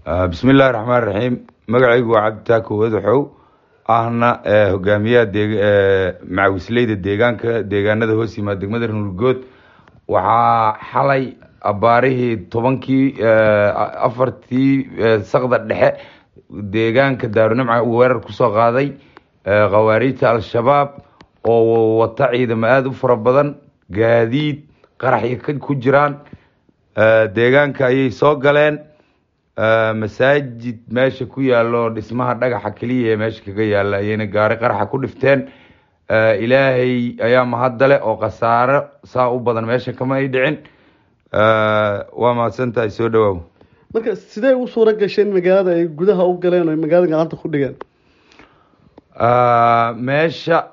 bismi illaahi raxmaan raxiim magacaygu waa cabditaako wadaxow ahna hogaamiyaha macawisleyda deegaanka deegaanada hoos yimaada degmada runurgood waxaa xalay abaarihii tobankii afartii sakda dhexe deegaanka daarunimca uu weerar kusoo qaaday khawaariijta al-shabaab oo wata ciidamo aada u fara badan gaadiid qaraxya ku jiraan deegaanka ayay soo galeen masaajid meesha ku yaalo dhismaha dhagaxa keliya ee meesha kaga yaala ayayna gaari qaraxa ku dhifteen ilaahay ayaa mahadale oo khasaaro saa u badan meesha kama ay dhicin waa mahadsantahay soo dhawaaw marka sidee u suura gasheen magaalada ay gudaha u galeen o magaalada gacanta ku dhigeen meesha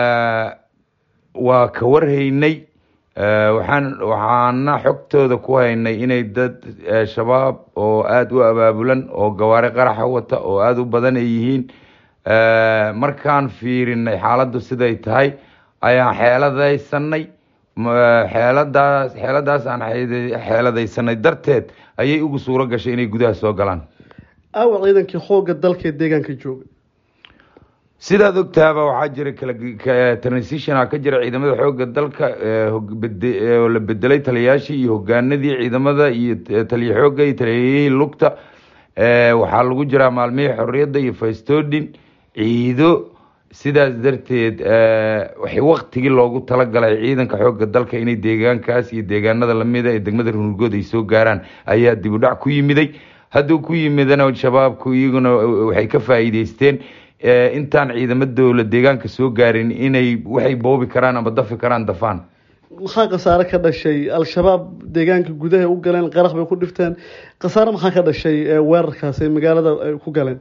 waa ka warhaynay waxaan waxaana xogtooda ku haynay inay dad shabaab oo aada u abaabulan oo gawaari qaraxa wata oo aada u badan ay yihiin markaan fiirinay xaaladdu siday tahay ayaan xeeladaysanay xeeladaas xeeladaas aan xeeladaysanay darteed ayay ugu suuro gashay inay gudaha soo galaan aawa ciidankii xoogga dalka ee deegaanka jooga sidaad ogtaaba waxaa jira kala transitionaa ka jira ciidamada xoogga dalka oo la bedelay taliyayaashii iyo hogaanadii ciidamada iyo taliya xoogga iyo taliyayihii lugta waxaa lagu jiraa maalmihii xorriyadda iyo faystodin ciido sidaas darteed waktigii loogu talagalay ciidanka xoogga dalka inay deegaankaas iyo deegaanada lamida ee degmada runurgood ay soo gaaraan ayaa dib u dhac ku yimiday hadduu ku yimidana shabaabku iyaguna waxay ka faa'iideysteen intaan ciidamo dowla deegaanka soo gaarin inay waxay boobi karaan ama dafi karaan dafaan maxaa khasaare ka dhashay al-shabaab deegaanka gudaha u galeen qarax bay ku dhifteen khasaare maxaa ka dhashay weerarkaas ay magaalada ay ku galeen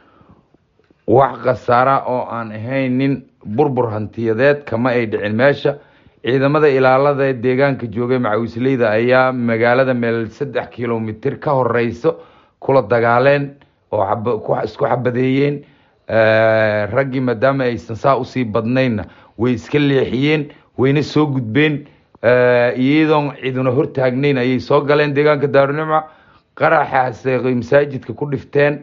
wax khasaara oo aan ahaynin burbur hantiyadeed kama ay dhicin meesha ciidamada ilaalada ee deegaanka joogay macawisleyda ayaa magaalada meel saddex kilomitir ka horeyso kula dagaaleen oo isku xabadeeyeen raggii maadaama aysan saa usii badnaynna way iska leexiyeen wayna soo gudbeen iyadoon ciduna hortaagnayn ayay soo galeen deegaanka daarunimca qaraxaas masaajidka ku dhifteen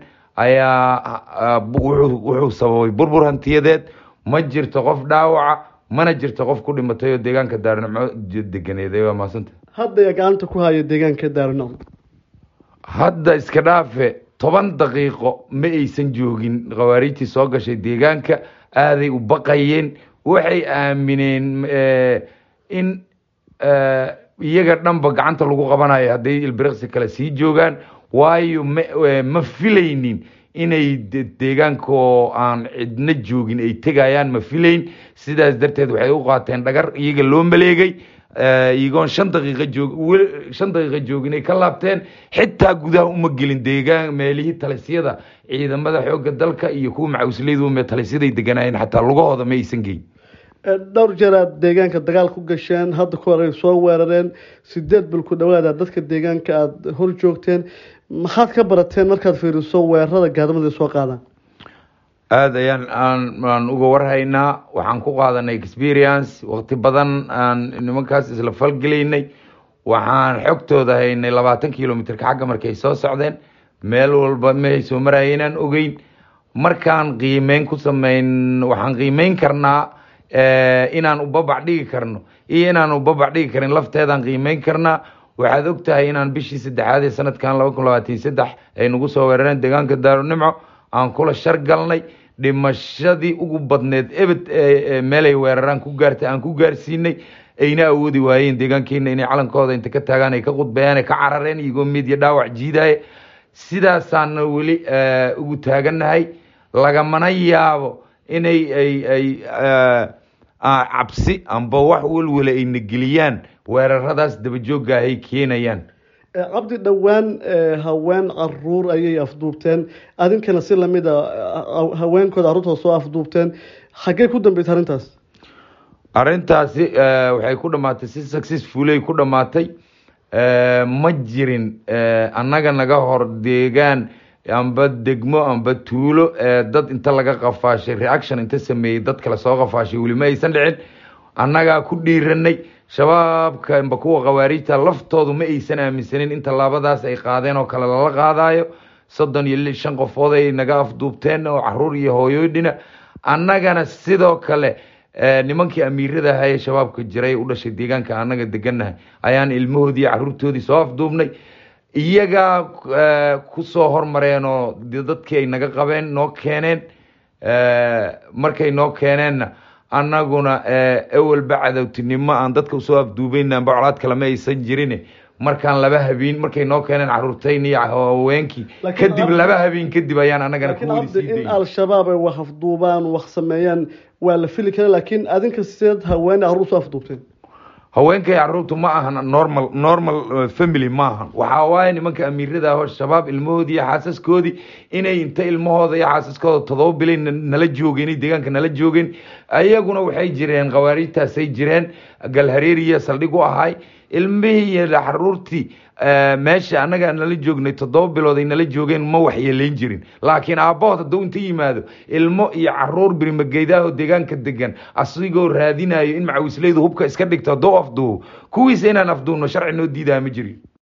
ayaa wuxuu sababay burbur hantiyadeed ma jirto qof dhaawaca mana jirto qof ku dhimatay oo deegaanka daarunimco deganeed waa mahadsanta hadda yaa gacanta ku haya deegaanka daarunimco hadda iska dhaafe toban daqiiqo ma aysan joogin khawaariijtii soo gashay deegaanka aaday u baqayeen waxay aamineen in iyaga dhanba gacanta lagu qabanayo hadday ilbiriqsi kale sii joogaan waayo ma filaynin inay deegaanka oo aan cidna joogin ay tegayaan ma filayn sidaas darteed waxay u qaateen dhagar iyaga loo maleegay iyagoon shan daqiiqa joog shan daqiiqa joogin ay ka laabteen xitaa gudaha uma gelin deegaan meelihii talisyada ciidamada xoogga dalka iyo kuwa macawisleydu talisyaday deganaayeen xataa lugahooda ma aysan geyn dhowr jeer aad deegaanka dagaal ku gasheen hadda ka hor ay soo weerareen sideed bil ku dhawaada dadka deegaanka aada hor joogteen maxaad ka barateen markaad fiiriso weerarada gaadamada soo qaadaan aada ayaan aan uga warhaynaa waxaan ku qaadanay experience waqti badan aan nimankaas isla falgelaynay waxaan xogtooda haynay labaatan kilomitrka xagga markay soo socdeen meel walba mehay soo maraayeenaan ogeyn markaan qiimeyn ku sameyn waxaan qiimeyn karnaa inaan ubabac dhigi karno iyo inaan ubabac dhigi karin lafteedaan qiimeyn karnaa waxaad og tahay inaan bishii saddexaad ee sanadkan laba kun labaatan saddex ay nagu soo weerareen deegaanka daarunimco aan kula shar galnay dhimashadii ugu badneed ebed meelay weeraraan ku gaartay aan ku gaarsiinay ayna awoodi waayeen deegaankeena inay calankooda inta ka taagaan ay ka qudbeeyaan ay ka carareen iyagoo midya dhaawac jiidaaye sidaasaana weli ugu taagannahay lagamana yaabo inay ay ay cabsi amba wax welwele ayna geliyaan weeraradaas dabajoogga ay keenayaan cabdi dhowaan haween caruur ayay afduubteen adinkana si lamid a haweenkooda carruurtooda soo afduubteen xaggey ku dambeysay arrintaas arrintaasi waxay ku dhamaatay si successfulay ku dhamaatay ma jirin annaga naga hor deegaan amba degmo amba tuulo dad inta laga qafaashay reaction inta sameeyey dad kale soo qafaashay weli ma aysan dhicin annagaa ku dhiiranay shabaabka amba kuwa khawaariijta laftoodu ma aysan aaminsanin in tallaabadaas ay qaadeen oo kale lala qaadayo soddon iyo li shan qofood ay naga afduubteen oo caruur iyo hooyoodhina annagana sidoo kale nimankii amiirada ahaa ee shabaabka jiray u dhashay deegaanka annaga deganahay ayaan ilmahoodii caruurtoodii soo afduubnay iyagaa kusoo hormareen oo dadkii ay naga qabeen noo keeneen markay noo keeneenna annaguna ewelba cadowtinimo aan dadka usoo afduubeyn amba colaad kalema aysan jirin markaan laba habeen markay noo keeneen caruurtayn iyo haweenkii kadib laba habeen kadib ayaan annagana in al-shabaab ay wax afduubaan wax sameeyaan waa la fili kara laakiin adinka sideed haween caruur soo afduubteen haweenkay caruurtu ma ahan normal normal family ma ahan waxaa waaye nimanka amiirada ah shabaab ilmahoodii iyo xaasaskoodii inay inta ilmahooda iyo xaasaskooda todoba bilay nala joogeen deegaanka nala joogeen ayaguna waxay jireen khawaariijtaasay jireen galhareeriya saldhig u ahay ilmihii iyo caruurtii meesha annaga nala joognay toddoba bilood ay nala joogeen ma waxyeelayn jirin laakiin aabbahood hadduu inta yimaado ilmo iyo caruur birimageydaahoo deegaanka degan asigoo raadinayo in macawisleydu hubka iska dhigto hadduu afduubo kuwiisa inaan afduubno sharci noo diidaa ma jirin